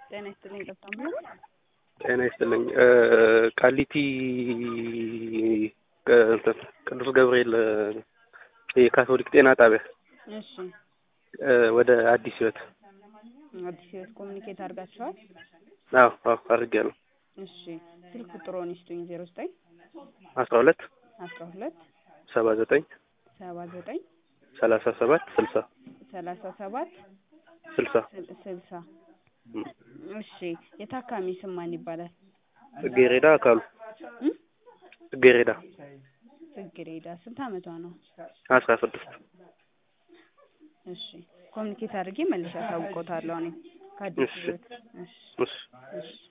ጤና ይስጥልኝ ገብታሙ ጤና ይስጥልኝ ቃሊቲ ቅዱስ ገብርኤል የካቶሊክ ጤና ጣቢያ እሺ ወደ አዲስ ህይወት አዲስ ህይወት ኮሚኒኬት አድርጋችኋል? አዎ አዎ አድርጌያለሁ። እሺ ስልክ ቁጥሮን ይስጡኝ። ዜሮ ዘጠኝ አስራ ሁለት አስራ ሁለት ሰባ ዘጠኝ ሰባ ዘጠኝ ሰላሳ ሰባት ስልሳ ሰላሳ ሰባት ስልሳ ስልሳ እሺ የታካሚ ስም ማን ይባላል? ጽጌሬዳ አካሉ እም? ጽጌሬዳ ጽጌሬዳ ስንት አመቷ ነው? አስራ ስድስት እሺ ኮሚኒኬት አድርጌ መልሼ አሳውቆታለሁ እኔ ከአዲስ እሺ። ህይወት እሺ እሺ እሺ